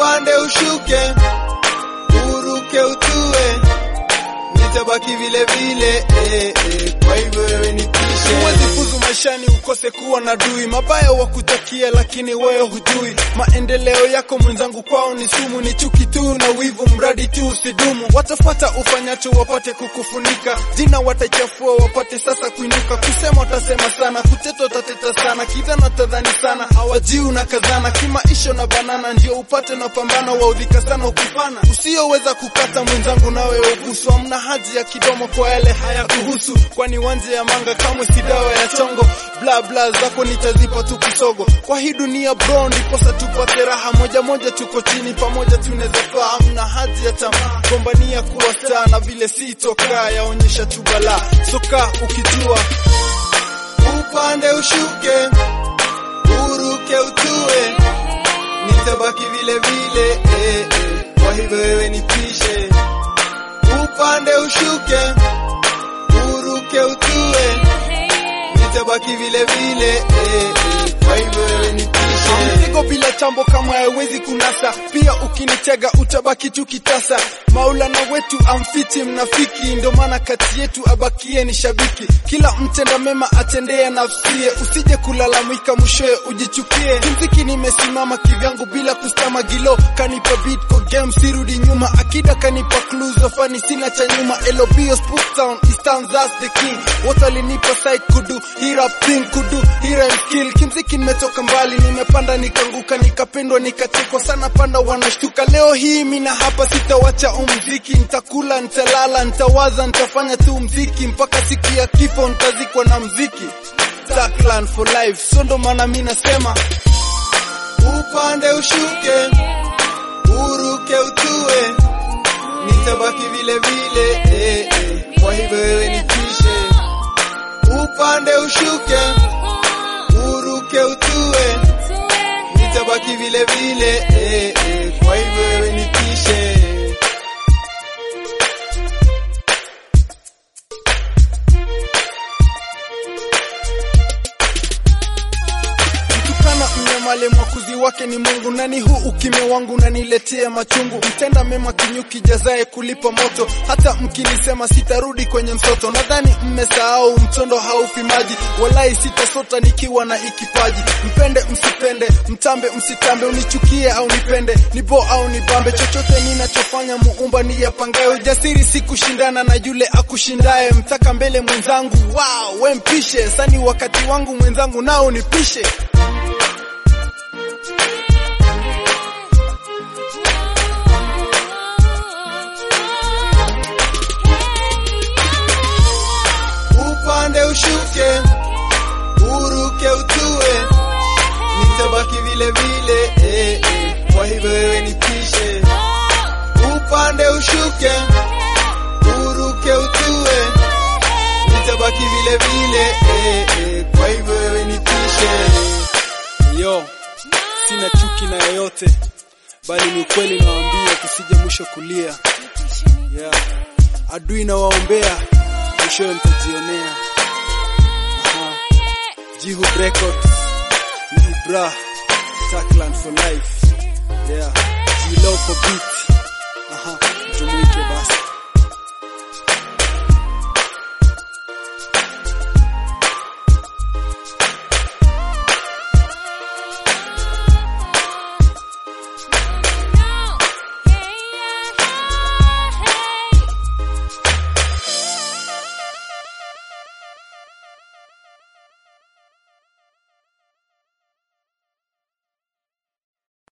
upande ushuke, uruke utue, nitabaki vile vile eh, eh, kwa hivyo wewe nipishe. Huwezi fuzu maishani ukose kuwa na dui, mabaya wakutakia, lakini wewe hujui maendeleo yako. Mwenzangu kwao ni sumu, ni chuki tu na wivu, mradi tu usidumu. Watafuata ufanyacho wapate kukufunika, jina watachafua wapate sasa kuinuka. Kusema watasema sana, kuteta utateta sana, kidhana tadhani sana, hawajiu na kazana, kimaisha na banana, ndio upate na pambana, waudhika sana ukipana, usiyoweza kukata mwenzangu, nawe ubusu. Hamna haja ya kidomo kwa yale hayakuhusu, kwani wanje ya manga kamwe si dawa ya chongo. Bla bla zako nitazipa tu kisogo kwa hii dunia bro, ndiposa tupate raha moja moja, tuko chini pamoja tunaweza faa. Hamna haja ya tamaa, gombania kuwa star na vile si toka yaonyesha tu balaa. Soka ukijua upande ushuke, uruke utue, nitabaki vile vile eh, eh, kwa hivyo wewe nipishe. Upande ushuke, uruke utue, nitabaki vile vile eh, eh, kwa hivyo wewe nipishe. mzigo bila chambo kama haiwezi kunasa, pia ukinitega utabaki tu kitasa. Maulana wetu amfiti mnafiki, ndo maana kati yetu abakie ni shabiki. Kila mtenda mema atendea nafsie, usije kulalamika mwishowe ujichukie. Kimziki nimesimama kivyangu bila kustama gilo, kanipa beat kwa game sirudi nyuma, akida kanipa clues ofani sina cha nyuma. Elobio Spook Town, Eastern that's the king, wote walinipa side kudu, hii rap thing kudu, hii rhyme skill. Kimziki nimetoka mbali, nimepanda nikanguka, nikapendwa nikatekwa sana, panda wanashtuka. Leo hii mina hapa sitawacha umziki, nitakula, nitalala, nitawaza, nitafanya tu mziki mpaka siku ya kifo, nitazikwa na mziki. Darkland for life, so ndo maana mi nasema upande ushuke, uruke utue, nitabaki vile vile eh, eh, kwa hivyo wewe nipishe. Upande ushuke, uruke utue, nitabaki vile vile eh, eh, kwa hivyo wewe nipishe. Mtukana mnyamale mwakuzi wake ni Mungu, nani huu ukimya wangu naniletea machungu. Mtenda mema kinyuki jazae kulipa moto, hata mkinisema sitarudi kwenye msoto. Nadhani mmesahau mtondo haufi maji, walai sitasota nikiwa na ikipaji. Mpende msipende, mtambe msitambe, unichukie au nipende, nibo au nibambe, chochote ninachofanya muumba ni yapangaye. Ujasiri si kushindana na yule akushindaye, mtaka mbele mwenzangu, wow, we mpishe sani, wakati wangu mwenzangu nao nipishe. upande ushuke, uruke utue, nitabaki vile vile eh, eh, kwa hivyo wewe nipishe. Upande ushuke, uruke utue, nitabaki vile vile eh, eh, kwa hivyo wewe nipishe. Yo, sina chuki na yoyote, bali ni ukweli nawaambia, kusije mwisho kulia. Yeah. Adui na waombea, mwishowe mtajionea. Aha. Jihu Records ni Ibra, Darkland for life. Yeah. Jilo for beat. Aha, jumuike basi.